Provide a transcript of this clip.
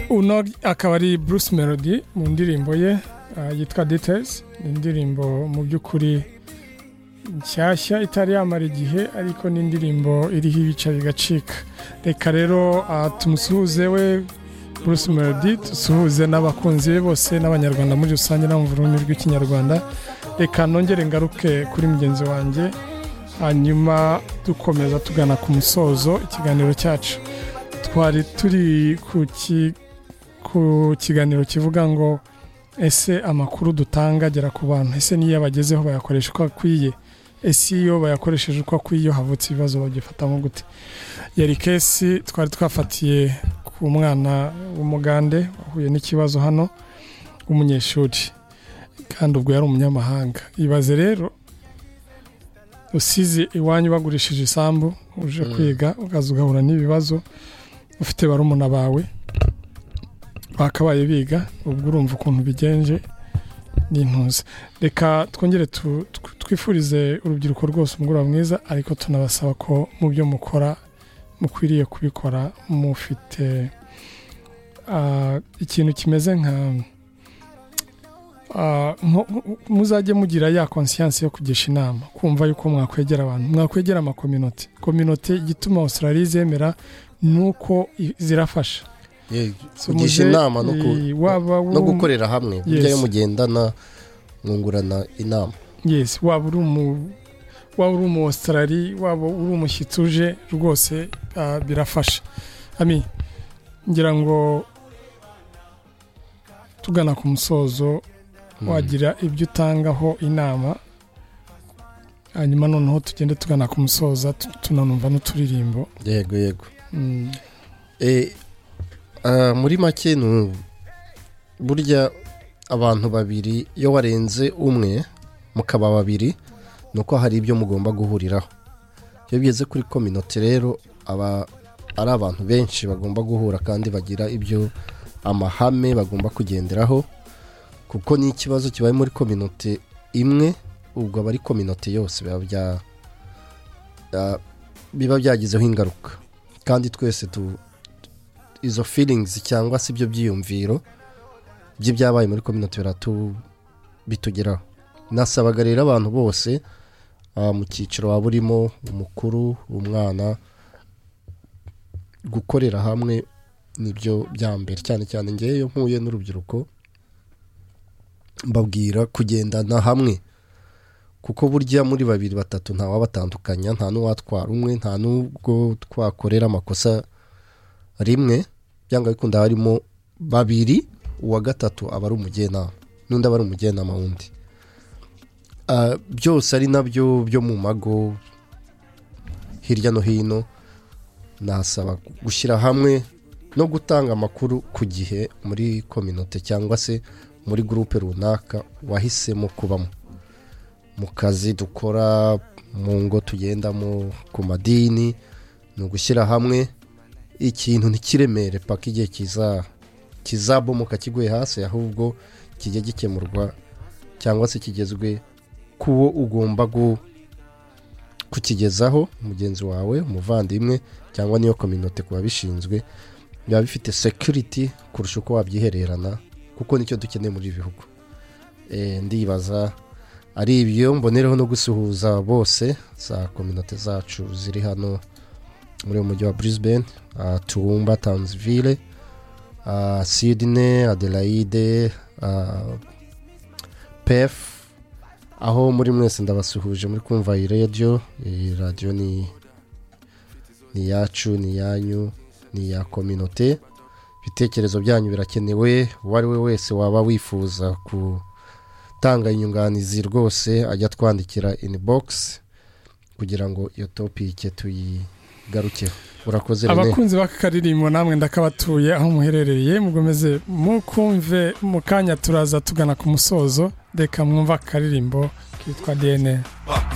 uno akaba ari bruce melody mu ndirimbo ye uh, yitwa details ni indirimbo mu by'ukuri nshyashya itari yamara igihe ariko ni indirimbo iriho ibice bigacika reka rero uh, tumusuhuze we bruce melody dusuhuze n'abakunzi be bose n'abanyarwanda muri rusange no mu rurimi rw'ikinyarwanda reka nongere ngaruke kuri mugenzi wanjye hanyuma dukomeza tugana ku musozo ikiganiro cyacu twari turi ku kiganiro kivuga ngo ese amakuru dutanga agera ku bantu ese n'iyo bagezeho bayakoresha uko akwiye ese iyo bayakoresheje uko akwiye havutse ibibazo bagifatamo gute yari kesi twari twafatiye ku mwana w'umugande wahuye n'ikibazo hano w'umunyeshuri kandi ubwo yari umunyamahanga ibaze rero usize iwanyu bagurishije isambu uje kwiga ukaza ugahura n'ibibazo ufite barumuna bawe bakabaye biga ubwo urumva ukuntu bigenje n'intuza reka twongere twifurize urubyiruko rwose umugoroba mwiza ariko tunabasaba ko mu byo mukora mukwiriye kubikora mufite ikintu kimeze nka muzajye mugira ya konsiyansi yo kugisha inama kumva yuko mwakwegera abantu mwakwegera amakominoti kominoti igituma australia zemera nuko zirafasha kugisha inama no gukorera hamwe burya mugendana mwungurana inama yesi waba uri umu waba uri umu ositarari waba uri umushyitsi uje rwose birafasha ngira ngo tugana ku musozo wagira ibyo utangaho inama hanyuma noneho tugende tugana ku musozo tunanumva n'uturirimbo yego yego muri make burya abantu babiri iyo warenze umwe mukaba babiri ni uko hari ibyo mugomba guhuriraho iyo bigeze kuri kominoti rero aba ari abantu benshi bagomba guhura kandi bagira ibyo amahame bagomba kugenderaho kuko n'ikibazo kibaye muri kominoti imwe ubwo aba ari kominoti yose biba byagizeho ingaruka kandi twese tu izo feelings cyangwa se ibyo byiyumviro by'ibyabaye muri kominoti bitugeraho nasabaga rero abantu bose mu cyiciro waba urimo umukuru umwana gukorera hamwe nibyo bya mbere cyane cyane ngewe mpuye n'urubyiruko mbabwira kugendana hamwe kuko burya muri babiri batatu ntawabatandukanya nta n'uwatwara umwe nta n'ubwo twakorera amakosa rimwe byanga bikunda harimo babiri uwa gatatu aba ari umujyanama n'undi aba ari umujyanama wundi byose ari nabyo byo mu mago hirya no hino nasaba gushyira hamwe no gutanga amakuru ku gihe muri kominote cyangwa se muri gurupe runaka wahisemo kubamo mu kazi dukora mu ngo tugendamo ku madini ni ugushyira hamwe ikintu ntikiremere paka igihe kizabomoka kiguye hasi ahubwo kijya gikemurwa cyangwa se kigezwe kuwo ugomba kukigezaho mugenzi wawe umuvandimwe cyangwa niyo kominote ku babishinzwe biba bifite sekiriti kurusha uko wabyihererana kuko nicyo dukeneye muri ibi bihugu ndibaza ari ibyo mbonereho no gusuhuza bose za kominote zacu ziri hano muri uyu mujyi wa brisbane tuwumba tanzville sidine adelaide pef aho muri mwese ndabasuhuje muri kumva iyi radiyo iyi radiyo ni iyacu ni iyanyu ni iya kominote ibitekerezo byanyu birakenewe uwo ari we wese waba wifuza gutanga inyunganizi rwose ajya twandikira inibogisi kugira ngo iyo topike tuyi garukeho urakoze rene abakunzi b'akaririmbo namwe ndakabatuye aho muherereye mugomeze mukumve mu kanya turaza tugana ku musozo reka mwumve akaririmbo kitwa dna